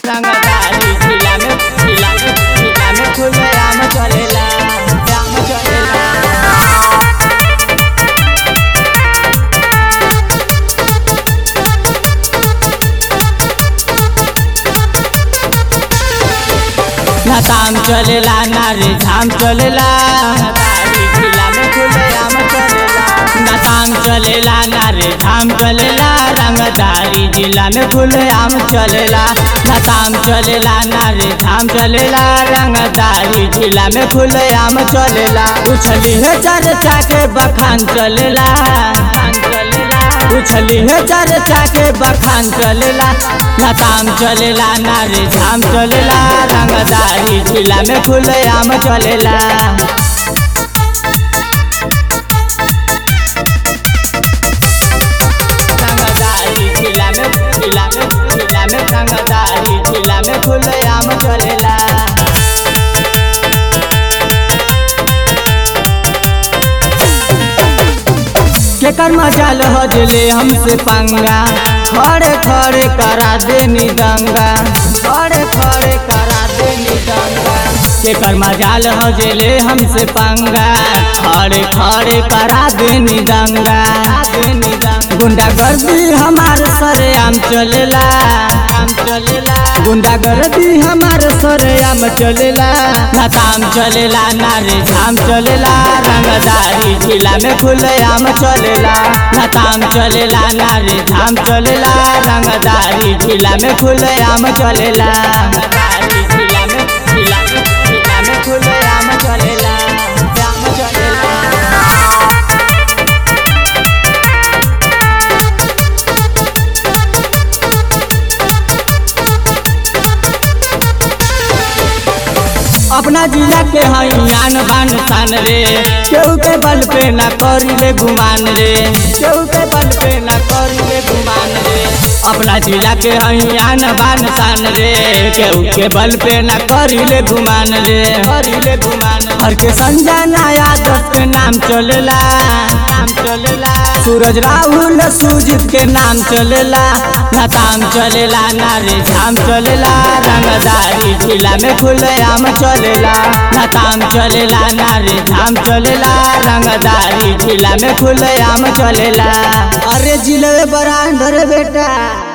रंगदारी जिला में जिला में जिला में खुले आम चलेला आम चलेला ना ताम चलेला ना रे धाम चलेला रंगदारी जिला में खुले आम चलेला ना ताम चलेला ना रे धाम चलेला रंगदारी जिला में खुले आम चलेला ना ताम चलेला ना रे धाम चलेला रंगदारी जिला में खुले आम चलेला उछली है चर्चा के बखान चलेला बखान चलेला उछली है चर्चा के बखान चलेला ना ताम चलेला ना रे धाम चलेला रंगदारी जिला में खुले आम चलेला रंगदारी जिला में जिला में जिला में रंगदारी जिला में खुले आम चलेला केकर मजाल हजले हमसे पंगा खड़े खड़े करा देनी दंगा खड़े खड़े करा देनी दंगा केकर मजाल हजले हमसे पंगा खड़े खड़े करा देनी दंगा देनी दंगा गुंडा गर्दी हमार सरे आम चलेला आम चलेला गुंडा गर्दी हमार सरे आम चलेला ना ताम चलेला ना रे धाम चलेला रंगदारी जिला में खुले आम चलेला ना ताम चलेला ना रे धाम चलेला रंगदारी जिला में खुले आम चलेला रंगदारी जिला में जिला में जिला में खुले आम चलेला आम चलेला अपना जिला के हैयान बान शान रे केहू के बल पे ना करी रे गुमान रे केहू के बल पे ना करी रे गुमान रे अपना जिला के हैयान बान शान रे केहू के बल पे ना करी रे गुमान रे करी रे गुमान हर के संजय नया दस के नाम चलेला नाम चलेला सूरज राहुल सुजीत के नाम चलेला ना ताम चलेला ना रे धाम चलेला रंगदारी जिला में खुले आम चलेला ना ताम चलेला ना रे धाम चलेला रंगदारी जिला में खुले आम चलेला अरे जिले बरांडर बेटा